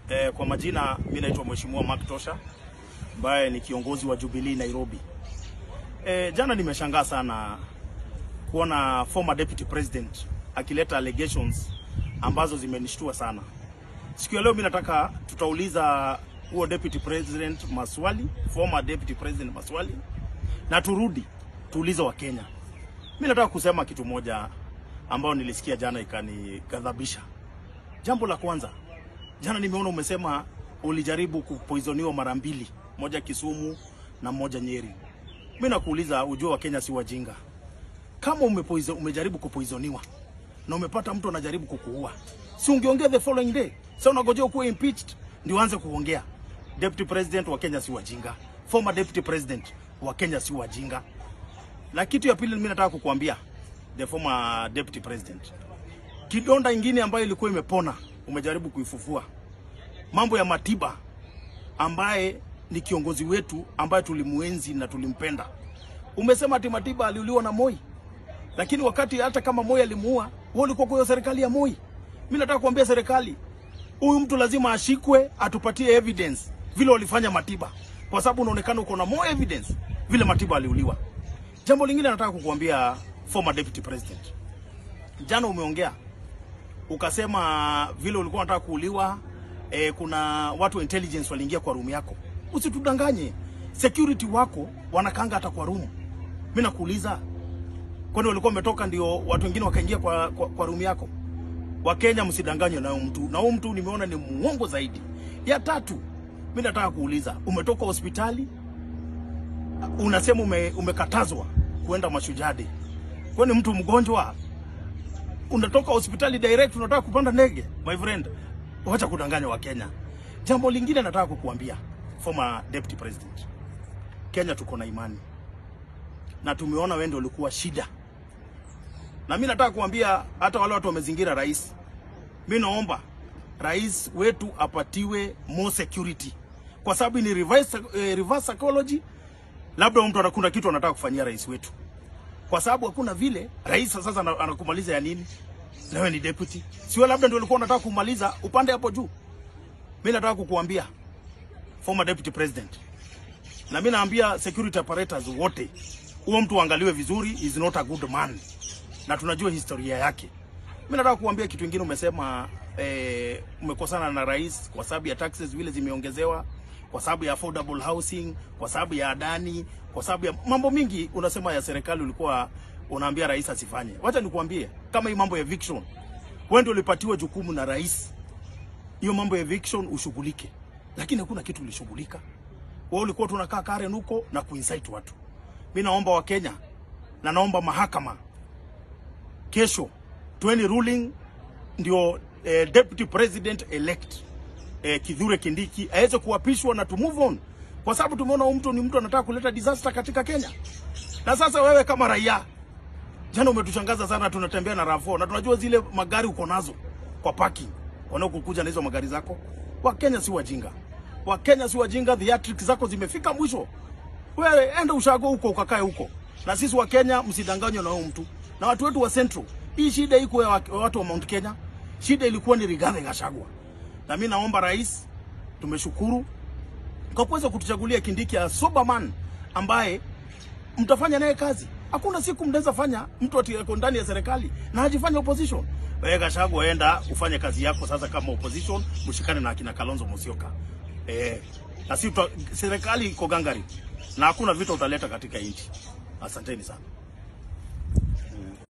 Eh, kwa majina mimi naitwa Mheshimiwa Mark Tosha ambaye ni kiongozi wa Jubilee Nairobi. Eh, jana nimeshangaa sana kuona former deputy president akileta allegations ambazo zimenishtua sana. Siku ya leo mimi nataka tutauliza huo deputy president maswali, former deputy president maswali na turudi tuulize wa Kenya. Mimi nataka kusema kitu moja ambayo nilisikia jana ikanighadhabisha. Jambo la kwanza, jana nimeona umesema ulijaribu kupoisoniwa mara mbili, moja Kisumu na moja Nyeri. Mimi nakuuliza, ujue wa Kenya si wajinga. Kama umepoizo, umejaribu kupoisoniwa na umepata mtu anajaribu kukuua, si ungeongea the following day? Sasa unagojea kuwa impeached ndio uanze kuongea. Deputy president wa Kenya si wajinga, former deputy president wa Kenya si wajinga. Na kitu ya pili mimi nataka kukuambia the former deputy president, kidonda ingine ambayo ilikuwa imepona umejaribu kuifufua, mambo ya Matiba ambaye ni kiongozi wetu ambaye tulimuenzi na tulimpenda. Umesema ati Matiba aliuliwa na Moi, lakini wakati hata kama Moi alimuua, wewe ulikuwa kwa hiyo serikali ya Moi. Mimi nataka kuambia serikali, huyu mtu lazima ashikwe, atupatie evidence vile walifanya Matiba, kwa sababu unaonekana uko na more evidence vile Matiba aliuliwa. Jambo lingine nataka kukuambia former deputy president, jana umeongea ukasema vile ulikuwa unataka kuuliwa eh, kuna watu wa intelligence waliingia kwa room yako. Usitudanganye, security wako wanakanga hata kwa room. Mimi nakuuliza, kwani walikuwa wametoka ndio watu wengine wakaingia kwa, kwa, kwa room yako? Wakenya msidanganywe na huyu mtu, na huyu mtu nimeona ni muongo zaidi. Ya tatu, mimi nataka kuuliza, umetoka hospitali unasema ume, umekatazwa kuenda Mashujaa Day. Kwani mtu mgonjwa unatoka hospitali direct unataka kupanda ndege? My friend, wacha kudanganya wa Kenya. Jambo lingine nataka kukuambia former deputy president, Kenya tuko na imani na tumeona wewe ndio ulikuwa shida, na mimi nataka kuambia hata wale watu wamezingira rais, mimi naomba rais wetu apatiwe more security, kwa sababu ni reverse, eh, reverse psychology. Labda mtu anakuna kitu anataka kufanyia rais wetu kwa sababu hakuna vile rais sasa ana- anakumaliza ya nini? Na wewe ni deputy, sio? Labda ndio ulikuwa unataka kumaliza upande hapo juu. Mimi nataka kukuambia former deputy president, na mimi naambia security apparatus wote, huo mtu uangaliwe vizuri, is not a good man, na tunajua historia yake. Mimi nataka kukuambia kitu kingine. Umesema eh, umekosana na rais kwa sababu ya taxes vile zimeongezewa, kwa sababu ya affordable housing, kwa sababu ya adani, kwa sababu ya mambo mingi unasema ya serikali ulikuwa unaambia rais asifanye. Wacha nikuambie kama hii mambo ya eviction, wewe ndio ulipatiwa jukumu na rais, hiyo mambo ya eviction ushughulike, lakini hakuna kitu ulishughulika. Wewe ulikuwa tunakaa Karen huko na kuinsight watu. Mimi naomba Wakenya na naomba mahakama kesho tueni ruling ndio eh, deputy president elect eh, Kithure Kindiki aweze kuapishwa na to move on, kwa sababu tumeona huyu mtu ni mtu anataka kuleta disaster katika Kenya. Na sasa wewe kama raia, jana umetushangaza sana, tunatembea na RAV4 na tunajua zile magari uko nazo kwa parking, wanaokukuja na hizo magari zako. Wakenya si wajinga, Wakenya si wajinga, theatrics zako zimefika mwisho. Wewe enda ushago huko ukakae huko, na sisi wa Kenya msidanganywe na huyo mtu na watu wetu wa Central. Hii shida iko ya wa- watu wa Mount Kenya, shida ilikuwa ni Rigathi Gachagua, na mimi naomba rais, tumeshukuru kwa kuweza kutuchagulia Kindiki a sober man ambaye mtafanya naye kazi. Hakuna siku mnaweza fanya mtu ati ako ndani ya serikali na hajifanya opposition. Wewe Gachagua, enda ufanye kazi yako sasa kama opposition, mshikane na akina Kalonzo Musyoka. Eh, na si serikali iko gangari na hakuna vita utaleta katika nchi. Asanteni sana.